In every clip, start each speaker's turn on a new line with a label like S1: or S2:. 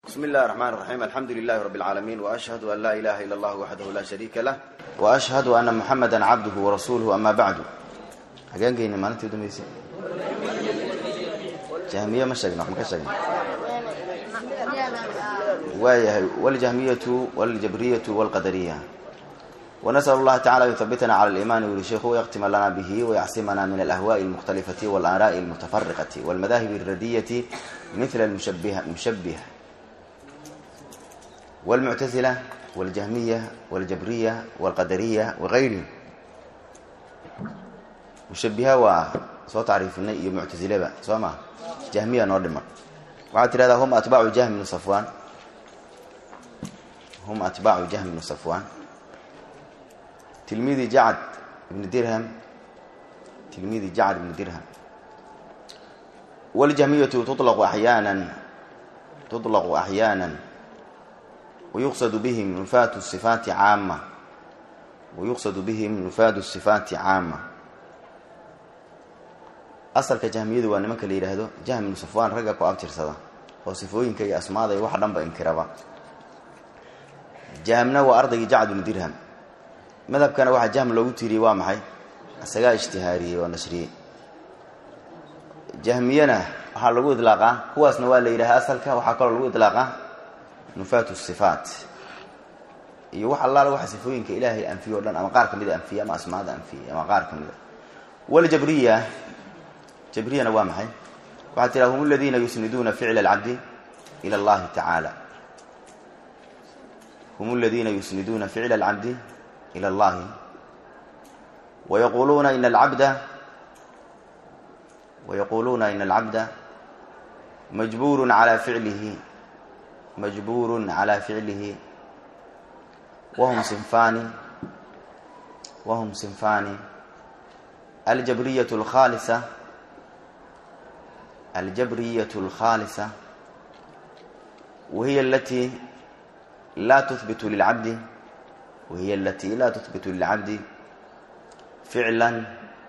S1: بسم الله الرحمن الرحيم الحمد لله رب العالمين وأشهد أن لا إله إلا الله وحده لا شريك له وأشهد أن محمدا عبده ورسوله أما بعد حقين ما أنت دميسي جهمية ما شقنا ما كشقنا والجهمية والجبرية والقدرية ونسأل الله تعالى يثبتنا على الإيمان والشيخ ويختم لنا به ويعصمنا من الأهواء المختلفة والآراء المتفرقة والمذاهب الردية مثل المشبهة مشبهة والمعتزلة والجهمية والجبرية والقدرية وغيرهم مشبهة وصوت تعريفنا iyo معتزلة soo ma jahmiya noo dhiman waxaad tirahdaa hum atbaacu jahm bnu safwan hum atbaacu jahm bnu safwan tilmidi jacd ibn dirham tilmidi jacd ibn dirham waljahmiyatu tuطlaqu axyaana tuطlaqu axyaana wayuqsadu bihim nufaatu sifaati caama wayuqsadu bihim nufaadu sifaati caama asalka jahmiyadu waa nimanka la yidhaahdo jahm ibnu safwaan ragga ku abtirsada oo sifooyinka iyo asmaada iyo wax dhanba inkiraba jahmna waa ardaygii jacd ibnu dirham madhabkana waxaa jahm loogu tiiriyey waa maxay isagaa ijtihaariyey oo nashriyey jahmiyana waxaa lagu idlaaqaa kuwaasna waa la yidhaha asalka waxaa kaloo lagu idlaaqaa nufaatu sifaat iyo wax allaale waxa sifooyinka ilaahay anfiye o dhan ama qaar ka mida anfiye ama asmaada anfiye ama qaar ka mida waljabriya jabriyana waa maxay waxaa tiraa hum aladiina yusniduuna ficla alcabdi ila allahi tacaala hum aladiina yusniduuna ficla alcabdi ilى اllahi wayaquluuna in alcabda wayaquluuna in alcabda majburu calى ficlihi majburu calى ficlihi wahum sinfani wahum sinfani aljabriyaة اlkhaalisa aljabriyaة اlkhaalisa wahiy alati la tuhbit lilcabdi وهي التي لا تثبت للعبد فعلا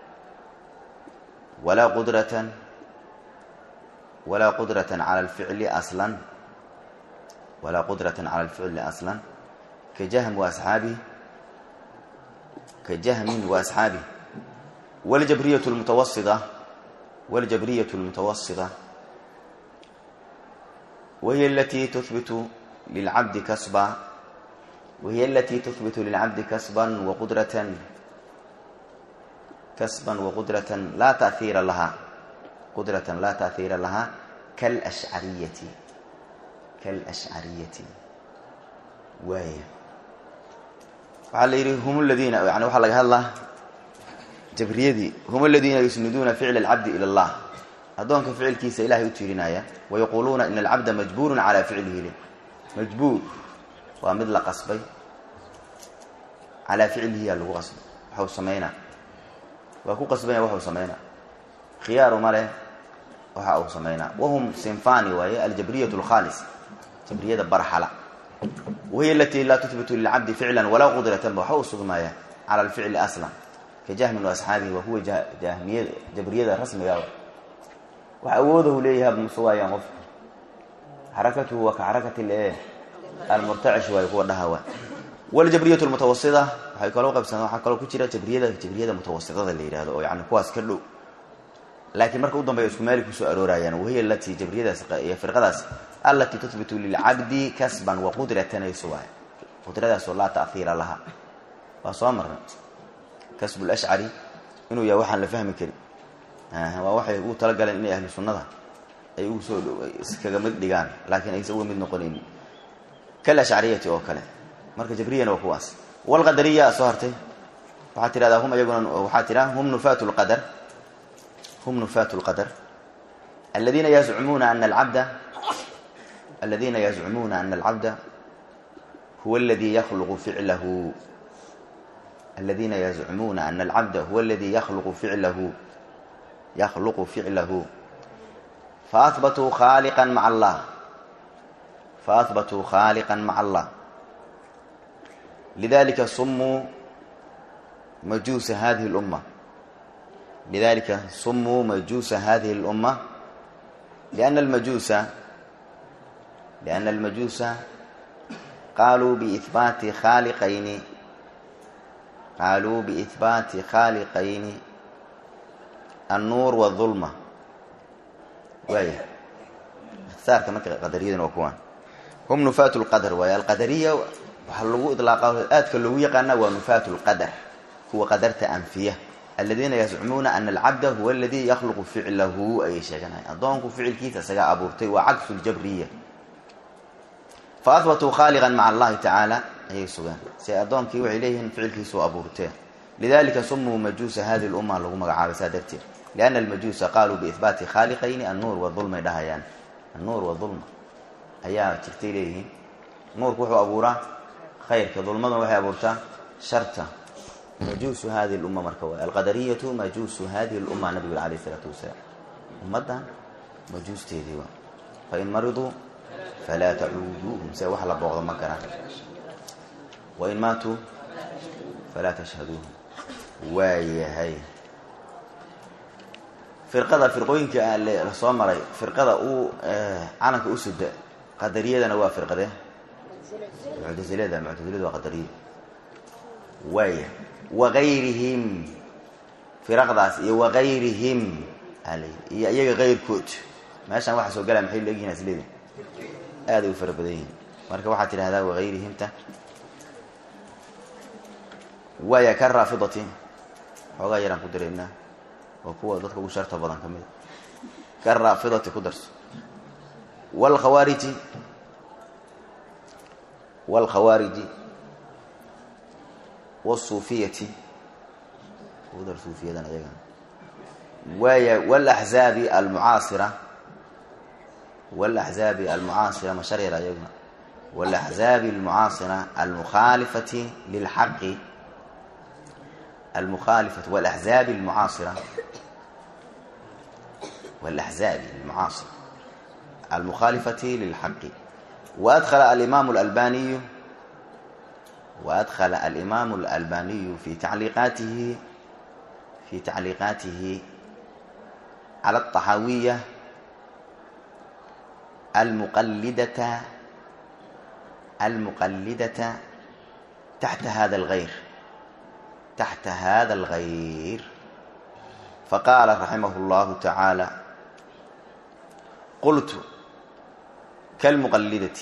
S1: ولا قدرة ولا قدرة على الفعل أصلا ولا قدرة على الفعل أصلا كجهم وأصحابه كجهم وأصحابه والجبرية المتوسطة والجبرية المتوسطة وهي التي تثبت للعبد كسبا وهي التي تثبت للعبد كسبا وقدرة كسبا وقدرة لا تأثير لها قدرة لا تأثير لها كالأشعرية كالأشعرية وهي وعلى هم الذين يعني وحال لك الله جبريدي هم الذين يسندون فعل العبد إلى الله أدونك فعل كيس إلهي يتيرنايا ويقولون إن العبد مجبور على فعله له مجبور waa mid la qasbay calaa ficlihiyaa lagu qasbay waxau samaynaa waa ku qasbanya waxuu samaynaa khiyaaru ma leh waxa uu samaynaa wahum sinfani waaye aljabriyat lkhaalis jabriyada barxala wahiy alatii laa tuhbitu lilcabdi ficlan walaa qudratanba waxa uu sugmaaya cala alficli aslan ka jahmin waasxaabihi waa kuwa jahmiya jabriyada rasmiga wax awoodahu leeyahay ma sugaayaan qofka xarakatuhu waa ka xarakati le almurtacish waay kuwa dhahawa waljabriyat lmutawasida waxay kaloo qaybsan waxaa kaloo ku jira jabriyada jabriyada mutawasitada la yihahdo oo yani kuwaas ka dhow laakiin marka u dambeya isku maali kusoo aroorayaan wahiya alatii jabriyadaas iyo firqadaas alatii tuhbitu lilcabdi kasban wa qudratan ay sugaay qudradaasoo laa tahiira laha waa soo marnay kasbu lashcari inuu yahay waxaan la fahmi karin waa waxay ugu talagaleen inay ahlu sunnada ay ugu soo iskaga mid dhigaan laakiin aysan uga mid noqonaynin kalashcariyati oo kale marka jabriyana waa kuwaas walqadariya soo hartay waxaa tirahdaa hum iyaguna waxaa tiraa hum nufaatu lqadar hum nufaatu lqadar aladiina yazcumuuna ana alcabda aladiina yazcumuuna ana alcabda huwa aladi yakhluqu ficlahu aladiina yazcumuuna ana alcabda huwa aladi yakhluqu ficlahu yakhluqu ficlahu faahbatuu khaaliqa maca allah فأثبتوا خالقا مع الله لذلك صموا مجوس هذه الأمة لذلك صموا مجوس هذه الأمة لأن المجوس lianna almajuusa qaaluu biihbaati khaaliqayni qaaluu biihbaati khaaliqayni annuur wadulma waaya ikhtisaarka marka qadariyaduna waa kuwaan hum nufaatu lqadar waaye alqadariya waxaa lagu idlaaqa aadka loogu yaqaana waa nufaatu lqadar kuwa qadarta anfiya aladiina yazcumuuna ana alcabda huwa aladii yakhluqu ficlahu ayay sheeganayan addoonku ficilkiisa isagaa abuurtay waa cagsu ljabriya fa ahbatuu khaaliqan maca allahi tacaala ayay sugaan si addoonkii waxay leeyihiin ficilkiisuu abuurtee lidalika sumuu majuusa hadi lumma lagu magacaabay saa darteed liana almajuusa qaaluu biihbaati khaaliqayni annuur wadulmay dhahayaan annuur wadulma ayaa jirtay leeyihiin nuurku wuxuu abuuraa khayrka dulmaduna waxay abuurtaa sharta majuusu hadi lumma marka waay alqadariyatu majuusu hadihi lumma nabigu alayh isalaatu wasalaam ummaddan majuusteedii waa fain mariduu falaa tacuuduuhum se wax la booqdo ma garaan wain maatuu falaa tashhaduuhum waayahay firqada firqooyinka la soo maray firqada uu calanka u sida qadariyadana waa firqade muctasilada muctasiladu waa qadariya waaya wagayrihim firaqdaas iyo wagayrihim iyo iyaga kayrkood meeshaan waxaa soo galaya maxay leegyihin asleedi aaday u fara badan yihin marka waxaad tidhahdaa wagayrihimta waaya ka raafidati xoogaa yaraan ku daraynaa oo kuwa dadka ugu sharta badan ka mida ka raafidati ku darso wlkhawaariji wاlkhawaariji wالsuufiyati ugu dar suufiyadan ayagan waaya wاlaxzaabi almucaasira wاlaxzaabi almucaasira masharyar ayaguna wاlaxzaabi almucaasira almukhaalifati lilxaqi almukhaalifati wاlaxzaabi almucaasira wاlaxzaabi almucaasira almukhaalifati lilxaqi waadkhala alimaamu اlalbaniyu وأدخل الإمام الألباني في تعليقاته في تعليقاته على الطحاوية المقلدة المقلدة تحت هذا الغير تحت هذا الغير فقال رحمه الله تعالى قلت كالمقلدة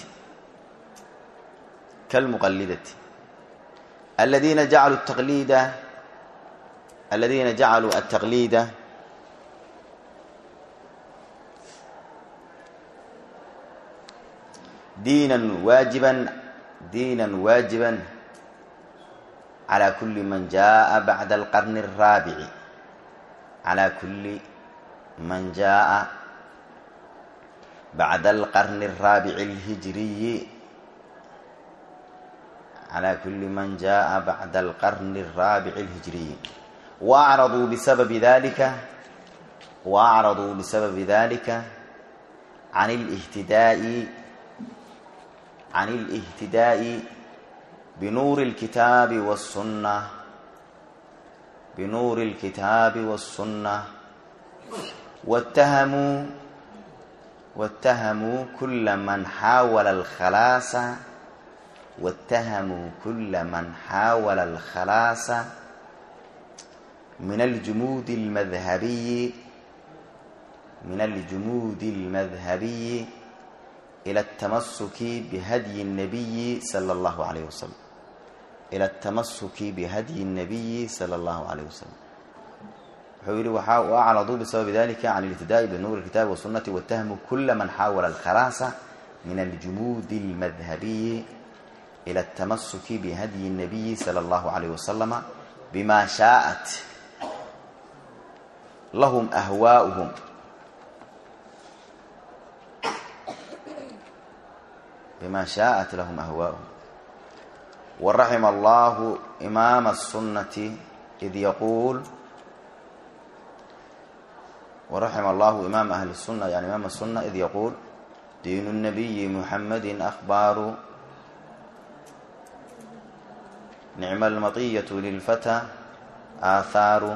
S1: كالمقلدة الذين جعلوا التقليد الذين جعلوا التقليد دينا واجبا دينا واجبا على كل من جاء بعد القرن الرابع على كل من جاء بعد القرن الرابع الهجري على كل من جاء بعد القرن الرابع الهجري وأعرضوا بسبب ذلك وأعرضوا بسبب ذلك عن الاهتداء عن الاهتداء بنور الكتاب والسنة بنور الكتاب والسنة واتهموا واتهموا كل من حاول الخلاص واتهموا كل من حاول الخلاص من الجمود المذهبي من الجمود المذهبي إلى التمسك بهدي النبي صلى الله عليه وسلم إلى التمسك بهدي النبي صلى الله عليه وسلم وحولي وأعرضوا بسبب ذلك عن الابتداء بنور الكتاب والسنة واتهموا كل من حاول الخلاص من الجمود المذهبي إلى التمسك بهدي النبي صلى الله عليه وسلم بما شاءت لهم أهواؤهم بما شاءت لهم أهواؤهم ورحم الله إمام السنة إذ يقول ورحم الله إمام أهل السنة يعني إمام السنة إذ يقول دين النبي محمد أخبار نعم المطية للفتى آثار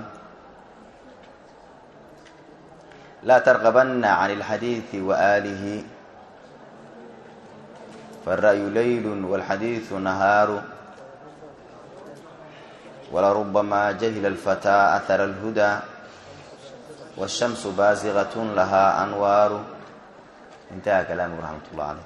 S1: لا ترغبن عن الحديث وآله faالra'yu layl wاlxadiiثu nahaaru walarubamaa jahila اlfatىa ahara اlhudaa wالshamsu baasigaة lahaa anwaaru intaha kalaamuhu raxmat ullah caleyh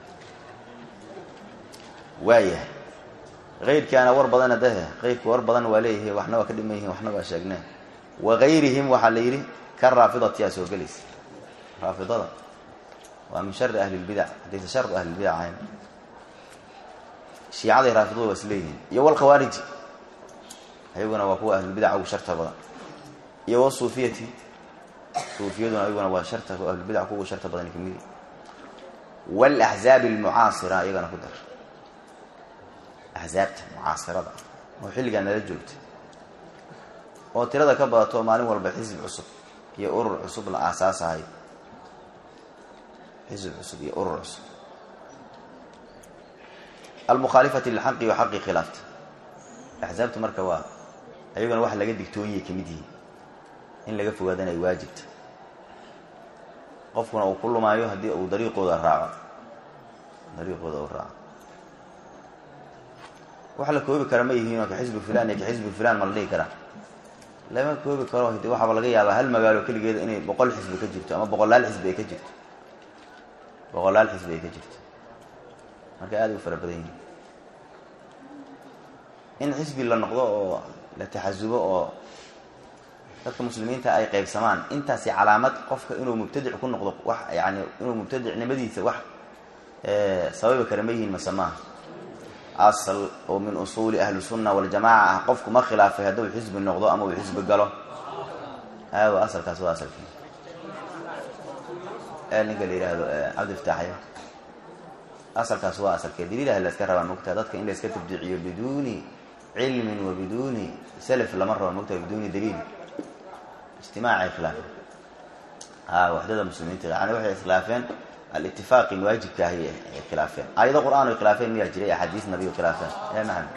S1: waayahay keyrkaana war badana dahe keyrka war badan waa leeyahay waxna waa ka dhiman yihin waxna waa sheegnee wagayrihim waxaa la yidhi ka raafidati aa soo gelaysa raafidada waa min shari ahli lbidac haddaysa shar ahlilbidac ahayn shiicaday raafidadu waa is leeyihiin iyo walkhawaariji ayaguna waa kuwa ahlulbidaca ugu sharta badan iyo wasuufiyati suufiyaduna ayaguna waa sharta ahlulbidac kuwa sharta badan kamidi walaxzaabi almucaasira iyagana ku dar axzaabta mucaasirada oo xilligaa nala joogta oo tirada ka badato maalin walba xisb cusub iyo urur cusub la aasaasahay xisb cusub iyo urur cusub almukhaalifati lilxaqi wa xaqi khilaafta axzaabta marka waa ayaguna wax laga digtoonyay ka mid yihiin in laga fogaadana ay waajibta qofkuna uu ku lumaayo haddii uu dariiqooda raaco dariiqooda uu raaco wax la koobi kara ma yihiinoo ka xisbu fulan iyo ka xisbu fulan ma la dhihi karaa lama koobi karo hadi waxaaba laga yaabaa hal magaalo keligeeda inay boqol xisbi ka jirto ama boqolaal xisbi ay ka jirto boqolaal xisbi ay ka jirto marka aada u fara badan yihin in xisbi la noqdo oo la taxasubo oo dadka muslimiinta ay qaybsamaan intaasi calaamad qofka inuu mubtadic ku noqdo wax yani inuu mubtadicnimadiisa wax sababi kara ma yihiin mase maaha asal oo min usuuli ahli sunna waljamaca ah qofku ma khilaafay hadduu xisbi noqdo ama uu xisbi galo aawo asalkaas waa asalkii ninka la yidhaahdo cabdiftaaxya asalkaas waa asalkee daliilaha la iska rabaa mogtaha dadka in la iska tabdiiciyo biduuni cilmin wa biduuni salaf lama rabo mogtaha biduuni daliil ijtimaacay khilaafeen a waxdada muslimiinta yani waxay iskhilaafeen alitifaaqi waajibka ahy ay khilaafeen aayado qur-aan ay khilaafeen miyaa jiray axaadiis nabiy khilaafeen e maxamed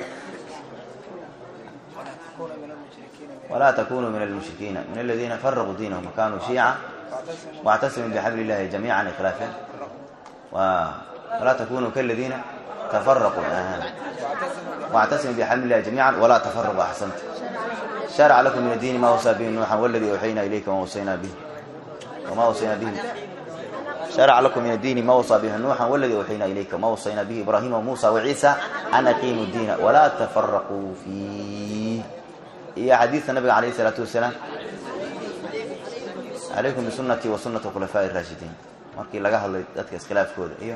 S1: walaa takunuu min almushrikiina min aladiina faraquu diinahum wakanuu shiica wاctasimuu bxabl اllahi jamiica ay khilaafeen walaa takunuu kaladiina tafaraquu wاctasimuu bxabl اllahi jamiica walaa tafaraquu axsanta sharca lakum min addiini ma wasaa bihi nuuxan wladii awxaynaa ilayka wama wasaynaa bihi wama wasaynaa bihi sharca lakum min addiini ma wasaa bihi nuuxan wladii awxaynaa ilayka wama wasaynaa bihi ibraahima wamuusa waciisa an aqiimu diina walaa tafaraquu fiih iyo xadiidka nabiga alayh isalaatu wasalaam calaykum bisunati wa sunati khulafaaءi اraashidiin markii laga hadlay dadka iskhilaafkooda iyo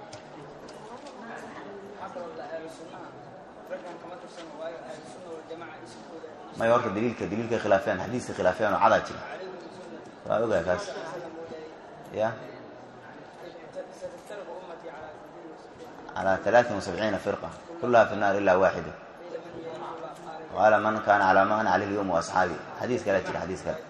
S1: may horta daliilka daliilkay khilaafeen xadiiska khilaafeen oo cadaa jira waa ogaa kaas ya calى alaaثin وasabciina firqa kulaha fi الnar ila waaxida qaala man kana calى ma ana caleyh اlyوم وaصxaabi xadiis kala jira xadiis kale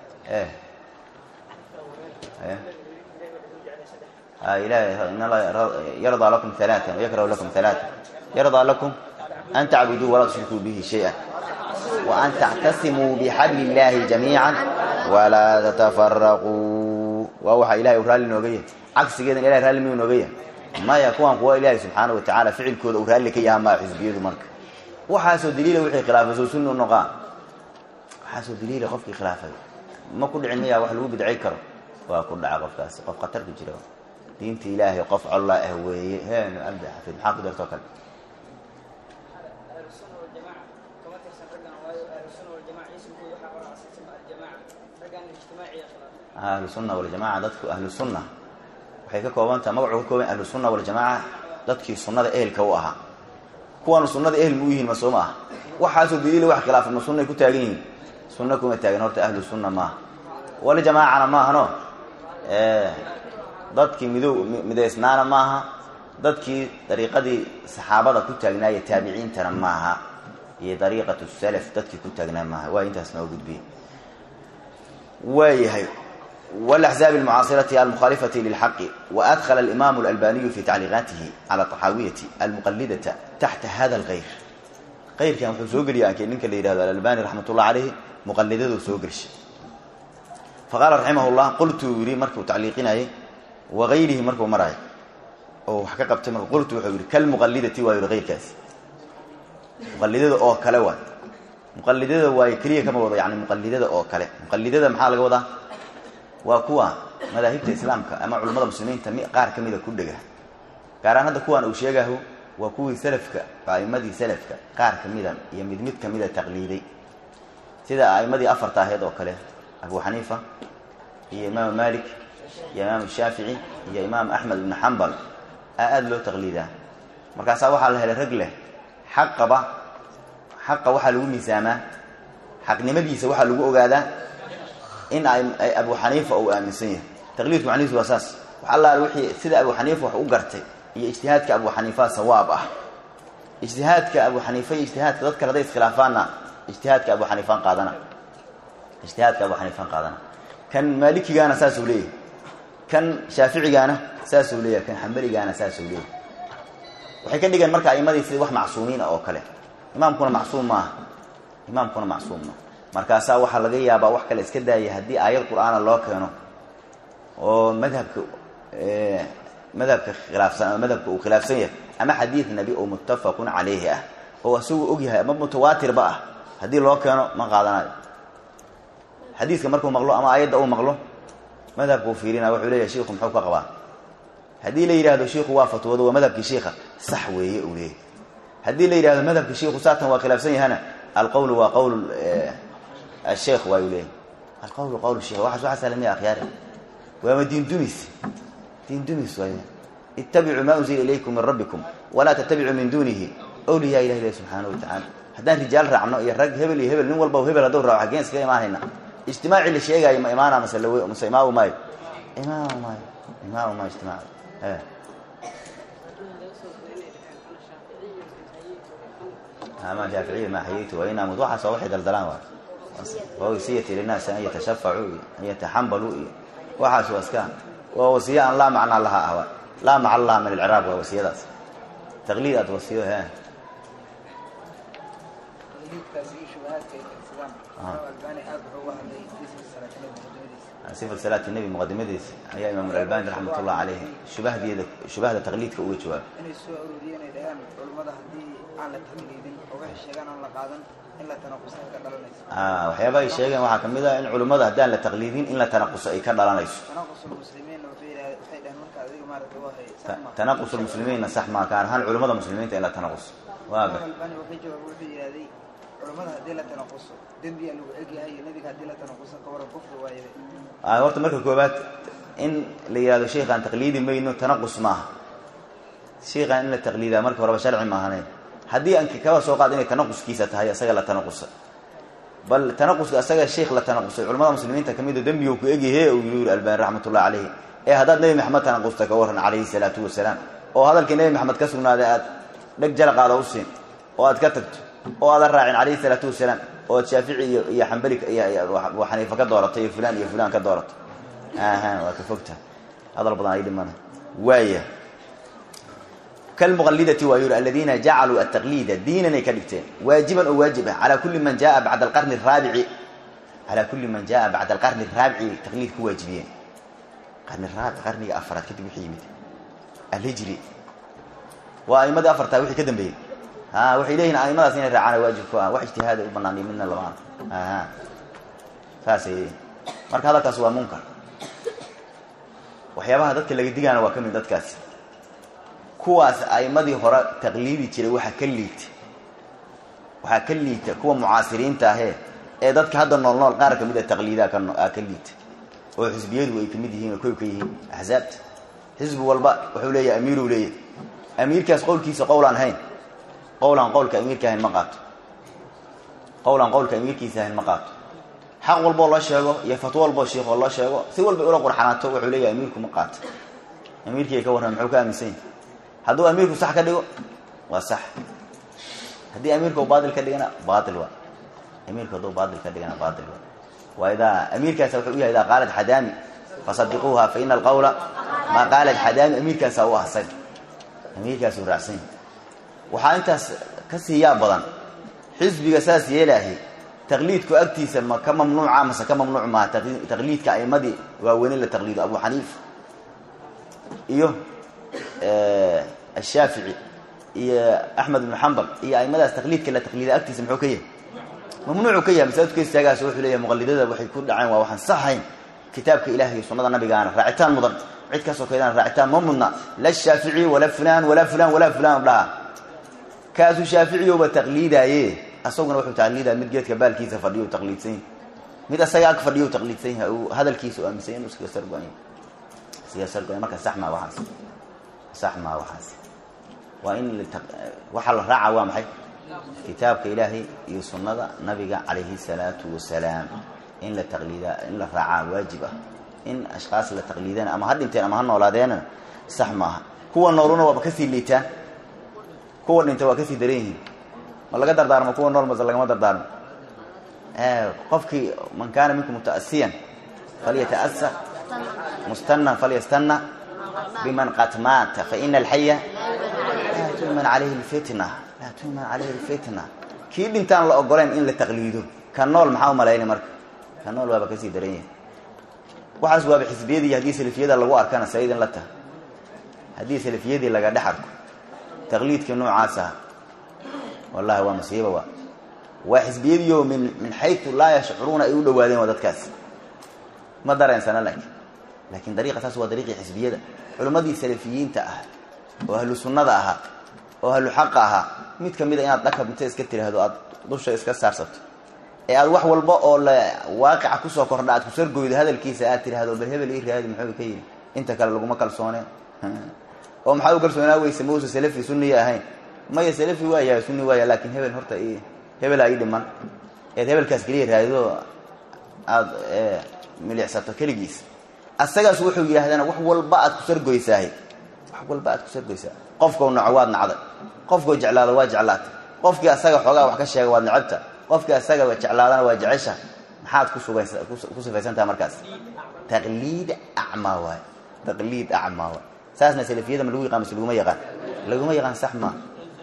S1: ilahy yarضى lakum ثaلaثa وyakrh lakum ثaلaثa yarضى lakum an tacbuduu walaa tushrikuu bihi shayئa وan tactasimuu bxabl الlahi جamيiعا walaa tatafaraquu waa waxa ilahay u raalli nooga yahay cagsigeedan ilahay raalli miyuu nooga yahay maya kuwan kuwa ilaahay subxaana wa tacaala ficilkooda uu raalli ka yaha maa xisbiyadu marka waxaasoo daliila wixii khilaafay soo sunni u noqaa waxaasoo daliila qofkii khilaafay ma ku dhicin miyaa wax lagu bidcay karo waa ku dhaca qofkaasi qof khatar ku jira diinta ilaahay qof colla ah weeye heen cabdi xafid maxaa ku dartoo kale ahlu sunna waljamaca dadku ahlu sunna waxay ka koobantaha magacuu ka kooban ahlu sunna waljamaca dadkii sunnada ehelka u ahaa kuwaanu sunnada ehel mu yihiin ma soo ma aha waxaasoo daliila wax khilaafay ma sunnay ku taagan yihiin sunna kuma taagan horta ahlu sunna maaha waljamaacana maahano dadkii mido midaysnaana maaha dadkii dariiqadii saxaabada ku taagnaaya taabiciintana maaha iyo dariiqatu salaf dadkii ku taagnaa maaha waa intaas noo gudbiye waayahay wاlaxzaab اlmucaasirati almukhalifati lilxaqi waadkla alimaam اlalbaniyu fi tacliiqaatihi cala طaxaawiyati almuqalidata taxta hada اlgayr qayrkan wuxuu soo geliya anke ninka la yihahdo alalbani raxmat ullah caleyhi muqalidadu soo gelishay faqaala raximah اllah qultu yidhi markuu tacliiqinayay wagayrihi markuu maraayo oo wax ka qabtay marka qultu wuxuu yidhi kalmuqallidati waa yidhi keyrkaas muqallidada oo kale waay muqallidada waayo keliya kama wado yani muqallidada oo kale muqallidada maxaa laga wadaa waa kuwa madaahibta islaamka ama culummada muslimiinta mi qaar ka mida ku dhega gaaraan hadda kuwaan uu sheegaho waa kuwii salafka a'imadii salafka qaar ka mida iyo mid mid kamida taqliiday sida a'immadii afarta aheed oo kale abu xaniifa iyo imaam malik iyo imaam shaafici iyo imaam axmed ibnu xambal aa aada loo taqliidaa markaasaa waxaa la helay rag leh xaqaba xaqa waxaa lagu miisaamaa xaqnimadiisa waxaa lagu ogaadaa in ay abu xaniifa uu aaminsan yahay taqliidku macnihiisu waa saas wax allaale wixii sida abu xaniifa wax u gartay iyo ijtihaadka abu xaniifa sawaab ah ijtihaadka abu xaniifa iyo ijtihaadka dad kale haday iskhilaafaanna ijtihaadka abu xaniifaan qaadana ijtihaadka abu xaniifaan qaadana kan maalikigaana saasuu leeyahay kan shaaficigaana saasuu leeyahay kan xambaligaana saasuu leeyahay waxay ka dhigeen marka aimadii sida wax macsuumiina oo kale imaamkuna macsuum maaha imaamkuna macsuum maaha markaasaa waxaa laga yaabaa wax kale iska daaya haddii aayad qur-aana loo keeno oo madhabka madhabka khilaafsan ama madhabka uu khilaafsan yahay ama xadiid nebi oo muttafaqun calayhi ah oo isagu og yahay ama mutawaatirba ah haddii loo keeno ma qaadanayo xadiiska markuu maqlo ama aayadda uu maqlo madhabkuu fiirina wuxuu leeyahay shiiku muxuu ka qabaa haddii la yidhahdo shiiku waa fatwoodo waa madhabkii shiika sax weeye uu leeyahy haddii la yidhahdo madhabkii shiiku saatan waa khilaafsan yahana alqowlu waa qowl asheekh waa uu leeyahy alqowlu qowl sheikh waxaas waxaa salamiya akhyaari waama diin dumis diin dumis waay ittabicuu maa unzila ilaykum min rabbikum walaa tattabicuu min duunihi awliyaa ilah ilahi subxaana wa tacaala haddaan rijaal raacno iyo rag hebel iyo hebel nin walba hebel hadduu raaco xaggeen iskaga imaanayna ijtimaacii la sheegaayo ma imaana mase lawe mase imaamu maayo imaamu maayo imaamu maayo ijtimaac ama shaaficiya ma xayaytu wa in amud waxaas waa waxay daldalaan waa wasiyati linaasi an yatashafacuu iyo an yataxambaluu iyo waxaas waa iska waa wasiye aan laa macnaa laha ah laa macal laha min alciraab waa wasiyadaas taqliid aad wasiyo he sifat salaati nebi muqadimadiisa ayaa imaam alalbani raxmat ullah caleyhi shubahdeeda shubahda taqliidka uga jawaabay
S2: inay soo arooriyeen ay dhahaan culummada haddii aan la taqliidin oo waxay sheegaan aan la qaadan in la tanaqusa ka dhalanayso
S1: waxyaabaha ay sheegeen waxaa kamid ah in culummada haddaan la taqliidin in la tanaquso ay ka dhalanayso
S2: tanaqusul muslimiinna waxay yidhahdeen waxay dhaheen marka adiga maaragta waa hay sax ma
S1: tanaqus lmuslimiinna sax maa gaar ahaan culummada muslimiinta in la tanaqus waaga
S2: albani wuxuu jawaab wuxuu yidhahday culummada haddii la tanaquso dembiyaa lagu egyahay iyo nebiga haddii la tanaquso ka waran kufri waayahay
S1: horta marka koobaad in la yihahdo sheikhaan taqliidi mayno tanaqus maaha sheikhaan in la taqliidaa marka horeba sharci maahane haddii aan kaba soo qaad inay tanaquskiisa tahay isaga la tanaqusa bal tanaquska isaga sheikh la tanaqusay culamada muslimiinta kamid o dembiga ku egyahe uu yiri albani raxmatullahi caleyhi ee haddaad nebi maxamed tanaqusta ka warran calayhi salaatu wasalaam oo hadalkii nebi maxamed ka sugnaaday aad dheg jalaqaada u siin oo aad ka tagto oo aadan raacin calayhi salaatu wasalaam oo ad shaafici iyo iyo xambali iyo abu xaniifa ka dooratay iyo fulaan iyo fulaan ka dooratay aha waa ka fogta hadal badan ay dhimana waaya kalmuqallidati waa yuri aladiina jacaluu ataqliida diinan ay ka dhigteen waajiban oo waajib ah calaa kulli man jaa bacda alqarni araabici calaa kulli man jaa bacda alqarni araabici taqliid ku waajibiyeen qarni raabic qarniga afaraad kadib wixii yimid alhijri waa aimadii afartaa wixii ka dambeeyey ha waxay leeyihin aimadaas inay raacaan waajib ku ah wax ijtihaada u banaaniyo midna lama aha saasay leeyihin marka hadalkaas waa munkar waxyaabaha dadka laga digaana waa ka mid dadkaasi kuwaas aimadii hore taqliidi jiray waxaa ka liita waxaa ka liita kuwa mucaasiriinta ahee ee dadka hadda nool nool qaar kamid a taqliidaa ka ka liita oo xisbiyadu ay kamid yihiin oo koy ka yihiin axsaabta xisbi walba wuxuu leeyahay amiiruu leeyahay amiirkaas qowlkiisa qowlaan hayn qowlaan qowlka amiirka ahayn ma qaato qowlaan qowlka amiirkiisa ahayn ma qaato xaq walboo loo sheego iyo fatwo walboo shiikoo loo sheego si walba ula qurxanaato wuxuu leeyahay amiirku ma qaato amiirkii ka warran muxuu ka aaminsan yahay hadduu amiirku sax ka dhigo waa sax haddii amiirka u baatil ka dhigana baatil waa amiirku hadduu baatil ka dhigana baatil waa waa idaa amiirkaasa wuxuu u yahay idaa qaalat xadaami fasadiquuha fa ina alqawla maa qaalat xadaami amiirkaasaa u ahsan amiirkaasuu raacsan yahay waxaa intaas ka siiyaa badan xisbiga saas yeelaahi taqliidku agtiisa ma ka mamnuuca mase ka mamnuuc maaha taqliidka aimadii waaweyne la taqliido abu xaniifa iyo ashaafici iyo axmed ibnu xambal iyo aimadaas taqliidka la taqliida agtiisa muxuu ka yahay mamnuucu ka yahay masaajidka istaagaas wuxuu leeyahay muqalidada waxay ku dhaceen waa waxaan saxayn kitaabka ilahi iyo sunnada nabigaana raacitaan mudan cid kasoo kaydana raacitaan ma mudna la shaafici walaa fulaan walaa fulaan walaa fulaan dhaha kaasuu shaaficiyowba taqliidaaye asaguna wuxuu taqliidaya mid geedka baalkiisa fadhiyo taqliidsan yahay mid asaga ag fadhiyo taqliidsan yahay uu hadalkiisa u aaminsan inuu iskaga sargo-an yahay iskaga sargo-an marka sax maa waxaas sax maa waxaas waa in waxaa la raaca waa maxay kitaabka ilaahay iyo sunnada nabiga calayhi salaatu wasalaam in la taqliida in la raacaa waajib ah in ashkaas la taqliidana ama ha dhinteen ama ha noolaadeena sax maaha kuwa nooluna waaba kasii liitaan kuwa dhinta waa kasii daran yihiin ma laga dardaarmo kuwa nool mase lagama dardaarmo qofkii man kaana minkum mutaasiyan falyataasa mustanan falyastana biman qad maata faina alxaya laa tuman alayhi lfitna laa tuman calayhi lfitna kii dhintaan la ogoleen in la taqliido ka nool maxaa umalayna marka ka nool waaba kasii daran yahay waxaas waaba xisbiyadii haddii salafiyada lagu arkana saidin la taha haddii salafiyadii laga dhex arko taqliidkii noocaas aha wallahi waa musiiba waa waa xisbiyadiio min min xayu laa yashcuruuna ay u dhawaadeen waa dadkaas ma dareensana laakiin laakiin dariiqa taas waa dariiqii xisbiyada culimmadii salafiyiinta ah oo ahlu sunnada ahaa oo ahlu xaqa ahaa mid ka mida inaad dhakab inta iska tiraahdo aad dusha iska saarsato ee aad wax walba oo la waaqica kusoo kordha aad kusargoydo hadalkiisa aad tiraahdo bal hebel ii raadi muxuu ka yidhi inta kale laguma kalsooneen oo maxaa u kalsoonaa weyse mausa salafi sunniya ahayn maya salafi waa yahay sunni waaya laakiin hebel horta i hebelaa ii dhiman eed hebelkaas keliya raadido aada milicsato keligiis asagaas wuxuu yidhahdana wax walba aad kusargoysaahay wax walba aad kusargoysaa qofkau naco waad nacday qofkau jeclaado waa jeclaatay qofkii asaga xoogaa wax ka sheega waad necabta qofkii asaga jeclaadana waa jecesha maxaad kusugas ku sifaysantaha markaas taqliid acmaa waay taqliid acmaa waay saasna salafiyada ma lagu yaqaan mase laguma yaqaan laguma yaqaan sax maa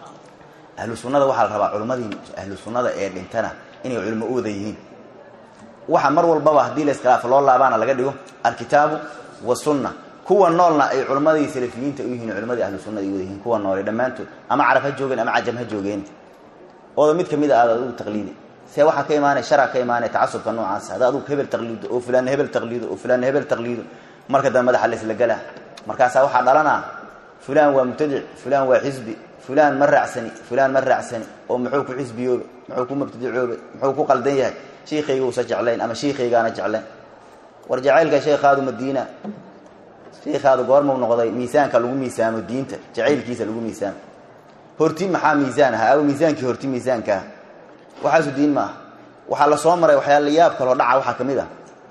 S1: ahlu sunnada waxaa la rabaa culimmadii ahlu sunnada ee dhintana inay culimo u wada yihiin waxa mar walbaba haddii la iskhilaafo loo laabaana laga dhigo alkitaabu wasunna kuwa noolna ay culimmadii salafiyiinta u yihiin culimadii ahlu sunnada ay wada yihiin kuwa noole dhammaantood ama carab ha joogeen ama cajam ha joogeen ooda mid kamid a aad adugu taqliidi see waxaa ka imaanaya shara ka imaanaya tacasubka noocaas hadda adugu hebel taqliido oo fulaanna hebel taqliido oo fulaanna hebel taqliido marka dambe madaxa laisla gala markaasaa waxaa dhalanaa fulaan waa mubtadic fulaan waa xisbi fulaan ma raacsani fulaan ma raacsani oo muxuu ku xisbiyoobe muxuu ku mubtadicoobe muxuu ku qaldan yahay shiikayga uusa jeclayn ama shiikaygaana jeclayn war jacaylka sheekhaadu madiina sheikhaadu goormau noqday miisaanka lagu miisaamo diinta jacaylkiisa lagu miisaamo horti maxaa miisaan aha aw miisaankii horti miisaanka ah waxaasu diin ma aha waxaa la soo maray waxyaala yaab kaloo dhaca waxaa ka mid ah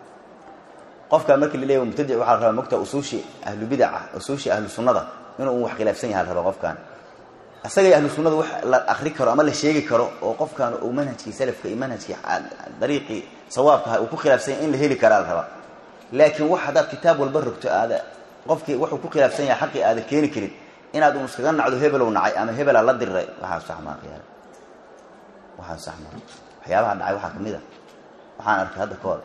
S1: qofka markii la leeya mubtadic waxaa la rabaa mogta usuushi ahlu bidaca usuushi ahlu sunnada inuu un wax khilaafsan yaha la rabaa qofkan asagay ahlu sunnada wax la akri karo ama la sheegi karo oo qofkan uu manhajkii salafka iyo manhajkii dariiqii sawaabkaha uu ku khilaafsan yahay in la heli karaa la rabaa laakiin wax haddaad kitaab walba rogto aada qofkii wuxuu ku khilaafsan yahay xaqii aada keeni karin inaad un iskaga nacdo hebelow nacay ama hebelaa la diriray waxaa sax maa khiyaar waxaa sax maa waxyaabaha dhacay waxaa ka mid a waxaan arkay hadda ka hor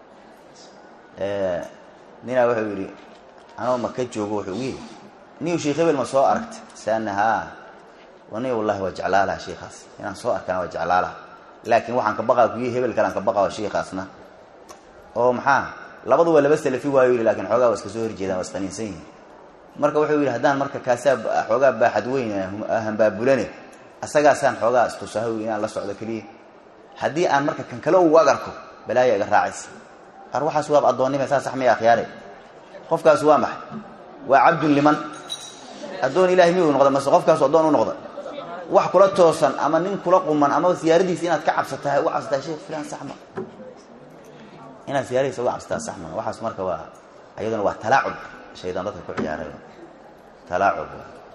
S1: ninaa wuxuu yidhi anoo maka joogo wuxuu ugu yidhi niw sheekh hebel ma soo aragta saana haa wani wallahi waa jeclaalaha sheikaas inaan soo arkana waa jeclaalaha laakiin waxaan ka baqaa kuyi hebel kalean ka baqaa sheikaasna oo maxaa labadu waa laba salafi waayo yidhi lakin xoogaa waa iska soo horjeedaan waa isqaniinsan yihin marka wuxuu yidhi haddaan marka kaasaa xoogaa baaxad weyn hambaabulane asagaasaan xoogaa istusaho inaan la socdo keliya haddii aan marka kan kale ugu agarko balaaya iga raacaysa ar waxaas waab addoonnima saa sax maya akhyaare qofkaas waa maxay waa cabdun liman addoon ilahay miyuu noqda mase qofkaasu addoon u noqda wax kula toosan ama nin kula quman ama siyaaradiisa inaad ka cabsatahay uga cabsataa sheekh filan saxma inaad siyaaradiisa uga cabsataa saxma waxaas marka waa ayaduna waa talaacub shaydaan dadka ku ciyaaray talaacub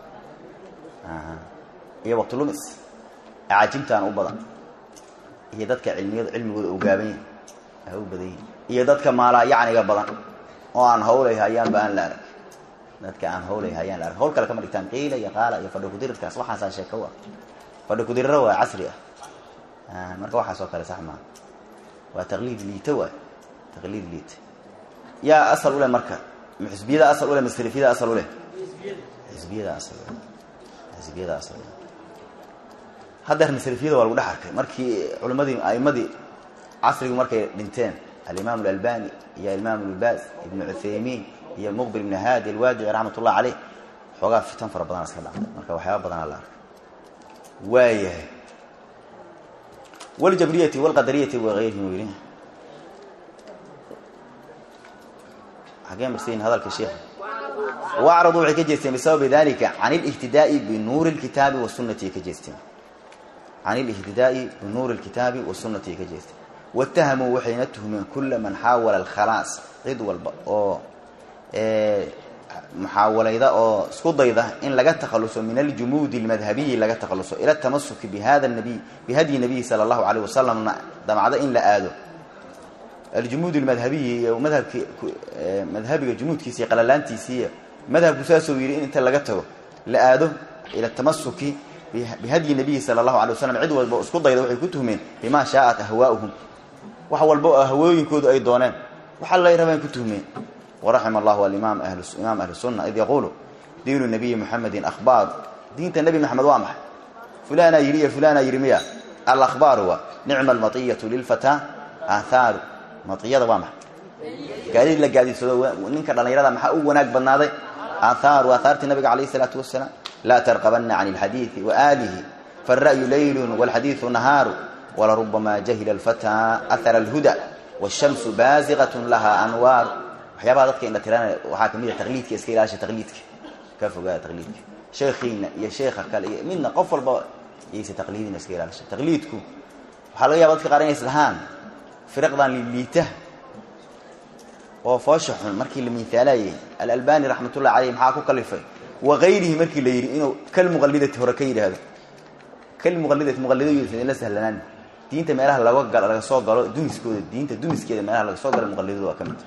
S1: iyo waqti lumis acaajibtaan u badan iyo dadka cilmiyada cilmigooda u gaaban yahi a u badan yihin iyo dadka maalaa yacniga badan oo aan hawlay hayaanba aan la arag dadka aan hawlay hayaan la arag hawl kale kama dhigtaan qiila iyo qaala iyo fadhi kudirirkaas waxaasaa sheeko u ah fadhi kudiriro waa casri ah marka waxaas oo kale sax maa waa taqliid liita waay taqliid liita yaa asal u leh marka xisbiyada asal u leh masalafiyada asal u leh xisbiyada asal xisbiyada asal haddeerna salafiyada waa lagu dhex arkay markii culimmadii aimadii casrigu markay dhinteen alimaam alalbani iyo alimaam lbaas ibnu cuthaymiin iyo muqbil ibn haadi alwaadici raxmat ullah caleyh xoogaa fitan fara badana iska dhacday marka waxyaaba badanaa la arkay waayahay wljabriyati wlqadariyati waeyrihim yidhi xagee marsayin hadalka sheekha wacraduu waxay ka jeesteen bisababi dalika can اlاhtidaaءi binuuri اlkitaabi wasunati ka jeesteen can اlاhtidaaءi binuuri اlkitaabi wasunati ay ka jeesteen wاtahamuu waxayna tuhmeen kula man xaawala اlkhalaas cid walba oo muxaawalayda oo isku dayda in laga takhaluso min aljumuudi اlmadhabiyi laga takhaluso ila اtamasuki bihada nabiy bihadyi nabiyi salى اllahu alayh wasalamna damcdo in la aado aljumuud اlmadhabiyi iyo madhabki madhabiga jumuudkiisa iyo qalalaantiisiiy madhabku saasuu yidhi in inta laga tago la aado ila tamasuki bihadyi nabiyi sala allahu alay waslam cid walba isku dayda waxay ku tuhmeen bima shaa'at ahwaa'uhum wax walba oo hawooyinkoodu ay dooneen waxa lay rabeen ku tuhmeen waraxima allahu alimaam imaam ahli sunna id yaquulu diinu nabiyi muxamedin akhbaaru diinta nebi maxamed waa maxay fulanaa yidhi iyo fulanaa yidhi miya alahbaaru waa nicma almatiyatu lilfataa aahaaru matiyada waa maxay gaadiid la gaadiidsado ninka dhallinyarada maxaa u wanaag badnaaday aahaaru aathaartii nabiga calayh isalaatu wasalaam laa tarqabanna can alxadiidi waaalihi faالra'yu laylun wاlxadiidu nahaaru walarubamaa jahila alfataa ahara alhuda wاshamsu baasiqat laha anwaaru waxyaabaha dadka indha tiranaya waxaa kamid a taqliidka iska ilaasha taqliidka ka fogaada taqliidka sheekhiina iyo sheekha kale iyo midna qof walba iyaysa taqliidina iska ilaalisha taqliidku waxaa laga yaba dadka qaar inay islahaan firaqdan liliita oo foosha xun markii la miithaalayay alalbani raxmat ullahi caleyh maxaa ku kalifay wagayrihi markii la yidhi inuu kalmuqalidati hore ka yidhaahdo kalmuqalidati muqalidooysa la sahlanaan diinta meelaha laga gal laga soo galo dumiskooda diinta dumiskeeda meelaha laga soo galo muqalidadu waa ka mid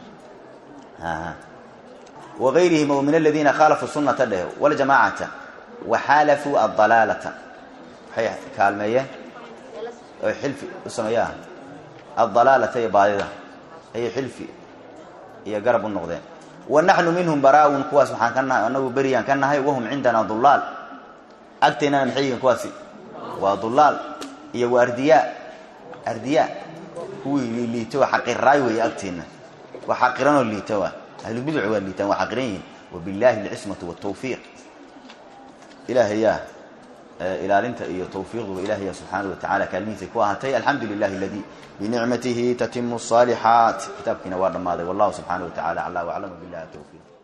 S1: wagayrihim oo min aladiina khaalafuu sunata dheh waljamaacata waxaalafuu adalaalata waxay kaalmeeyeen oy xilfi u sameeyaan adalaalata iyo baadida ayay xilfi iyo garab u noqdeen wa naxnu minhum baraawun kuwaas waxaan ka nahay anagu beriyaan ka nahay wahum cindana dulaal agteennana maxay yihiin kuwaasi waa dulaal iyo waa ardiyaa ardiyaa kuwii liito xaqiraay weeye agteenna waa xaqiranoo liita waa ahlubiduc waa liitaan waa xaqiran yihiin wabillahi alcismatu waltawfiiq ilaahayaa ilaalinta iyo tawfiiqduba ilaahaya subxaanahu watacala kaalmihiisay ku ahaatay alxamdu lilahi aladii binicmatihi tatimu الصaalixaat kitaabkiina waa dhammaaday wallahu subxaanaه wa tacala aclaa waclam billahi tawfiiq